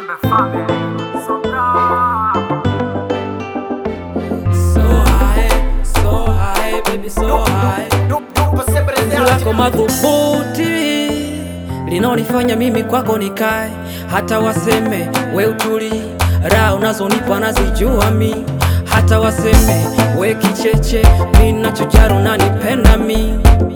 Nyembe family. Soka. So high, so high, baby so high. Penzi lako madhubuti linaonifanya mimi kwako nikae, hata waseme we utuli, raha unazonipa nazijua mi, hata waseme we kicheche, mi nachojali unanipenda mi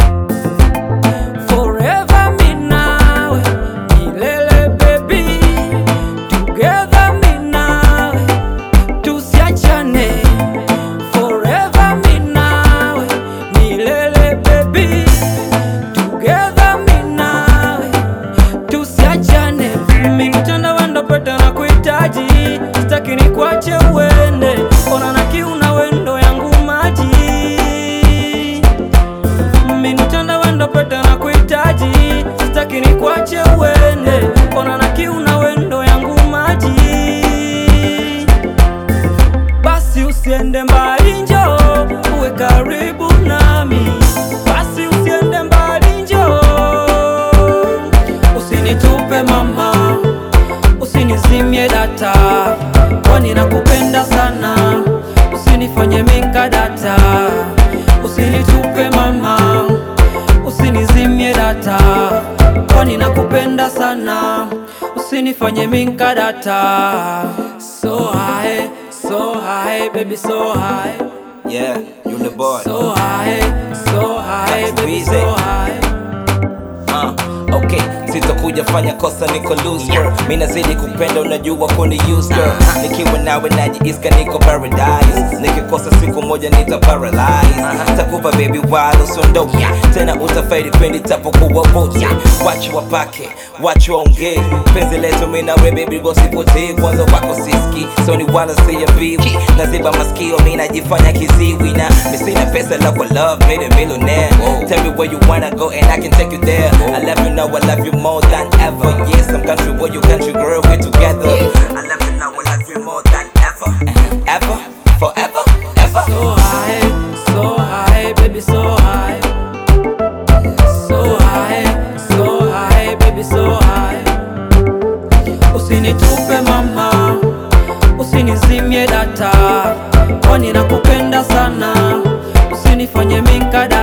Forever mi nawe, milele baby, together mi nawe, tusiachane Forever mi nawe, milele baby, together mi nawe, tusiachane. Mimi mtandawanda pete na kuhitaji, sitaki nikuache uende, ona na kiu na wendo yangu maji Minitanda wendo pete na kuhitaji, sitaki nikuache uende, ona na kiu na wendo yangu maji. Basi usiende mbali, njo uwe karibu nami. Basi usiende mbali, njo usinitupe mama, usinizimie data, kwani nakupenda sana, usinifanye minka data, usinitupe mama, usinizimie data, kwani nakupenda sana, usinifanye minka data. So high, so high, baby, so high. Yeah, you the boy. So high, so high, That's baby, easy. so high. Uh, okay, sitakuja fanya kosa niko loose girl. Mimi nazidi kupenda unajua kuni use girl. Nikiwa nawe najiiska niko paradise. Nikikosa siku moja nita paralyze. Takupa baby wala usiondoke. Tena utafaidi pindi tapokuwa wote. Wacha wapake, wacha waongee. Penzi letu mimi na wewe baby gosipotee. Kwanza wako siski, so ni wala siya biwi. Naziba masikio mimi najifanya kiziwi na mimi sina pesa la kwa love made a millionaire. Tell me where you wanna go and I can take you there. I love you now, I love you more than ever. Yes, I'm country boy, you country girl, we're together. I love you now, I love you more than ever. Ever, forever, ever. So high, so high, baby, so high. So high, so high, baby, so high. Usinitupe mama, usinizimie data, kwani nakupenda sana, usinifanye minka